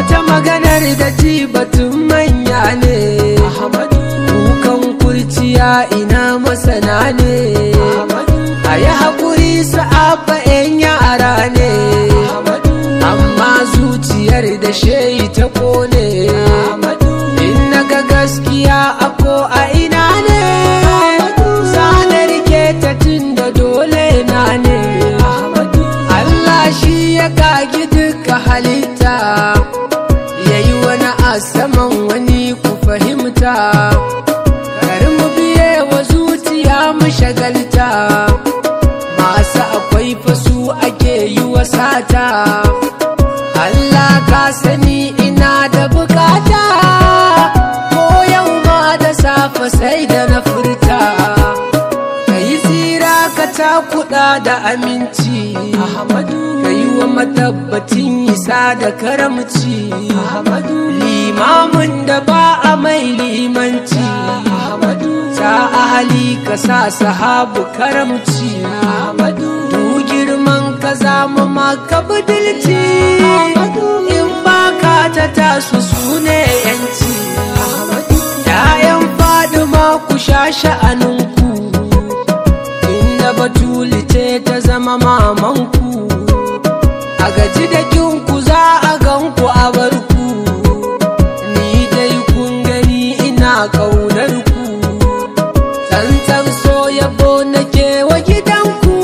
wata maganar da ji batun manya ne kukan kurciya ina masana ne a yi haƙuri sa'abba 'yan yara ne amma zuciyar da shehi ta kone in naga gaskiya a ko a ina ne zanar ke ta tun da dole na ne Allah shi ya kagi duka halitta ya yi wani a saman wani ku fahimta kar mu biye wa zuciya mu shagalta masu akwai fasu ake yi wa sata Allah ka sani ina da bukata ko yau ma da safe sai da na furta ka yi tsira ka takuda da aminci ka yi wa matabbacin isa da karamci limamin da ba a mai limanci ta ahali ka sa sahabu karamci du girman ka zama maka budilci in baka ta tasu su ne yanci ‘ya'yan fadima ku sha sha'aninku inda batuli ce ta zama mamanku a gaji da kinku za a ganku a barku ni dai kun gani ina ƙaunar ku tsantsan so yabo nake wa gidanku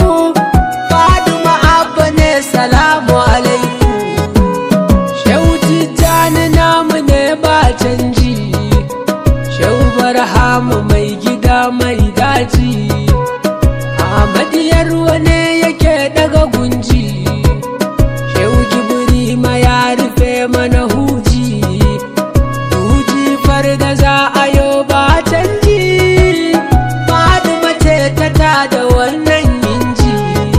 fadima abba ne salamu alaikum shehu tijjani namu ne ba canji shehu barhamu mai gida mai daji ahmadiyar wane yake daga gunji shehu jibiri ma ya rufe mana huji huji farda za a yo ba canji fadima ce ta tada wannan inji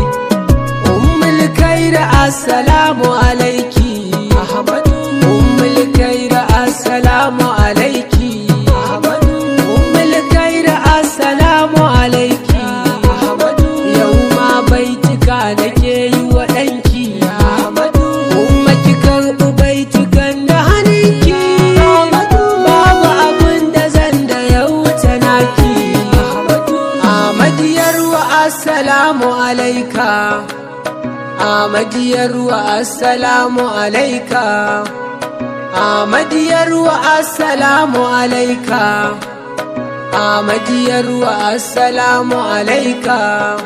ummul kaira assalamu alaiki ummul kaira assalamu alaiki ummul kaira assalamu alaiki yau ma baitika nake yi wa ɗanki umma ki karɓi baitukan da hannunki babu abin da zan da ya wuce naki Ahmadiyar wa assalamu alaika Ahmadiyar wa assalamu alaika Ahmadiyar wa assalamu alaika Ahmadiyar wa assalamu alaika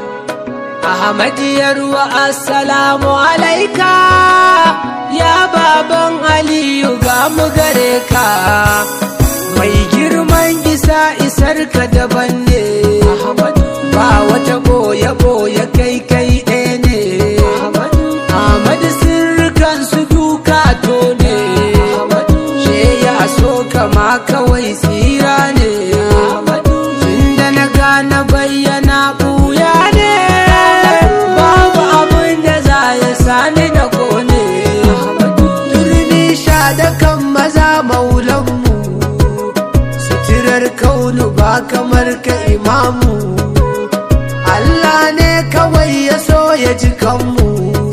Ahmadiyar wa assalamu alaika Ya baban Aliyu ga mu gare ka Mai girman isa isar ka daban ne Ba wata boye boye kai kai ɗaya ne Ahmadu sirrikan su duka to ne She ya so kama kawai tsira ne Tunda na gane bayyana buya ne Babu abin da za ya sani na kone Turmi sha da kan maza maulanmu Suturar kaunu ba kamar ka imamu Allah ne kawai ya so ya ji kanmu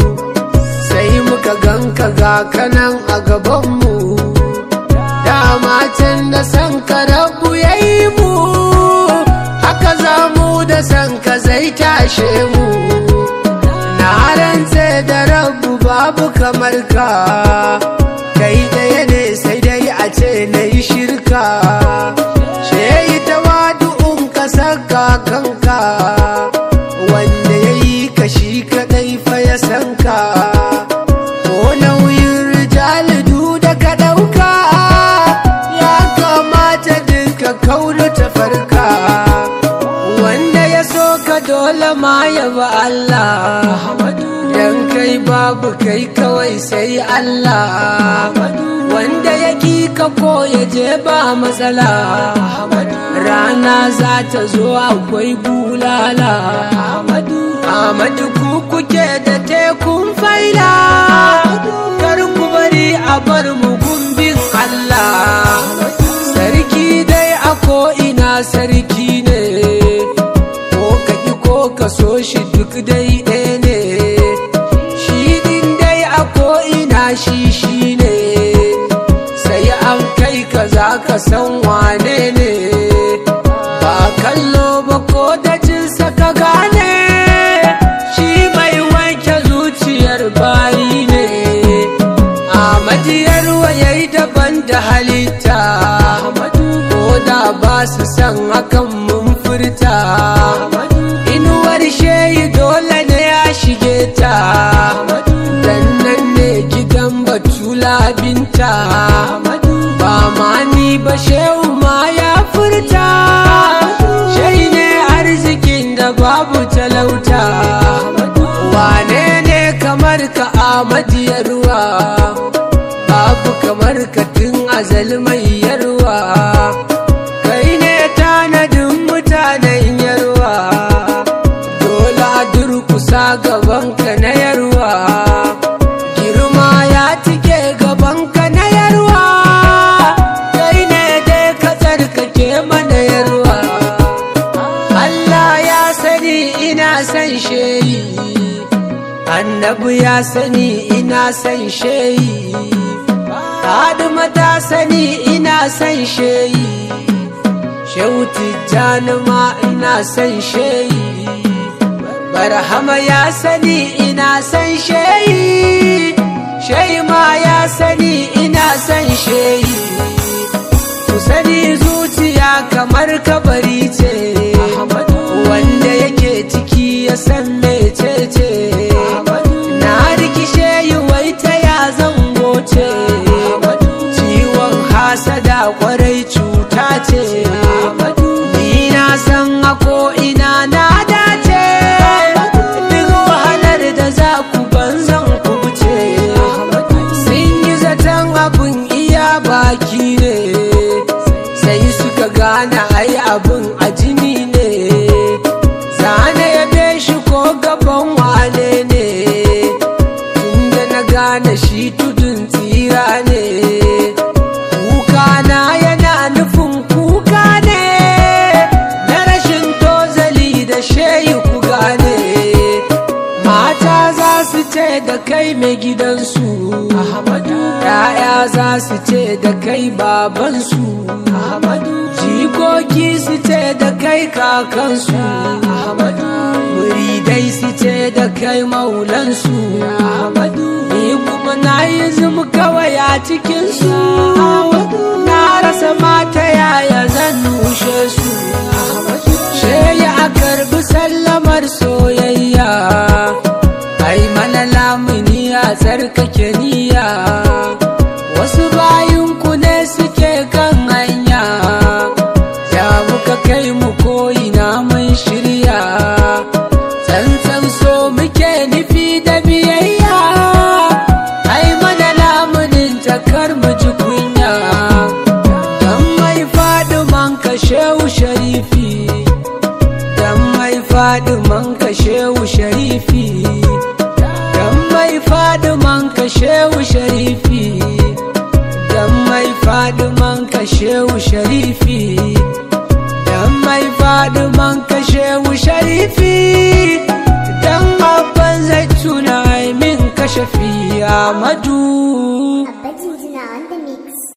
Sai muka ganka ga kanan a gabanmu Dama can da san ka rabu ya yi mu Haka za mu da san ka zai tashe mu Na rantse da rabu babu kamar ka Kai ɗaya ne sai dai a ce na yi shirka Sheyi ta wadu'un ka saka kanka Wanda ya yi ka shi kaɗai fa ya san ka Ko nauyin rijalidu da ka ɗauka Ya kamata duka kaunu ta farka Wanda ya so ka dole ma ya ba Allah Dan kai babu kai kawai sai Allah Wanda ya ki ka ko ya je ba matsala Rana za ta zo akwai bulala Ahmadu ku kuke da tekun faila Kar ku bari a bar mu gumbin Allah Sarki dai a ko'ina sarki ne Ko ka ki ko ka so shi duk dai ɗaya ne Shi din dai a ko'ina shi shi ne san wane ne ba kallo ba ko da jinsa ka gane shi mai wanke zuciyar bayi ne Ahmadiyar yayi daban da halitta ko da ba su san hakan mun furta inuwar shehi dole ne ya shige ta dan nan ne gidan batula binta ba ma ni ba shehu ma ya furta shai ne arzikin da babu talauta wane ne kamar ka amadiyarwa babu kamar ka tun azal mai yarwa kai ne tanadin mutanen yarwa dole a durkusa gabanka na yarwa girma ya tike gabanka na yarwa kai ne dai ka tsarkake mana yarwa Allah ya sani ina san sheyi annabi ya sani ina san sheyi Adama ta sani ina san sheyi Shehu Tijjani ma ina san sheyi Barhama ya sani ina san sheyi Shehi ma ya sani ina san sheyi Ku sani zuciya kamar kabari ce Wanda yake ciki ya san mecece Na rikishe yi wai ta ya zango ce Ciwon hasada kwarai cuta ce Ni na san a ina na dace Duk wahalar da za ku banzan ku wuce Sun yi zaton abin iya baki ne Sai suka gane ai abin a jini ne Zane ya be shi ko gaban wane ne Tunda na gane shi tudun tsira ne Kuka na yana nufin kuka ne Na rashin tozali da sheyi ku gane Mata za su ce da kai mai gidansu Ahmadu Ya'ya za su ce da kai babansu Ahmadu Jikoki su ce da kai kakansu Ahmadu Muridai su ce da kai maulansu Ahmadu Ni kuma na yi zum kawai a cikinsu Na rasa mata yaya zan nushe su Sheya a karbi sallamar soyayya Ai mana lamuni a tsarkake niyya Wasu bayinku ne suke kan hanya Ya muka kai mu ko'ina mun shirya Tsantsan so muke nufi da biyayya Ai mana lamunin takar mu ji kunya Dan mai faɗi man kashewu sharifi Dan mai faɗi man kashewu sharifi Dan mai faɗi man kashewu sharifi Dan mai faɗi man kashewu sharifi Dan mai faɗi man kashewu sharifi Dan abban zai tuna min kashafi Amadu Abba Jinjina on the mix.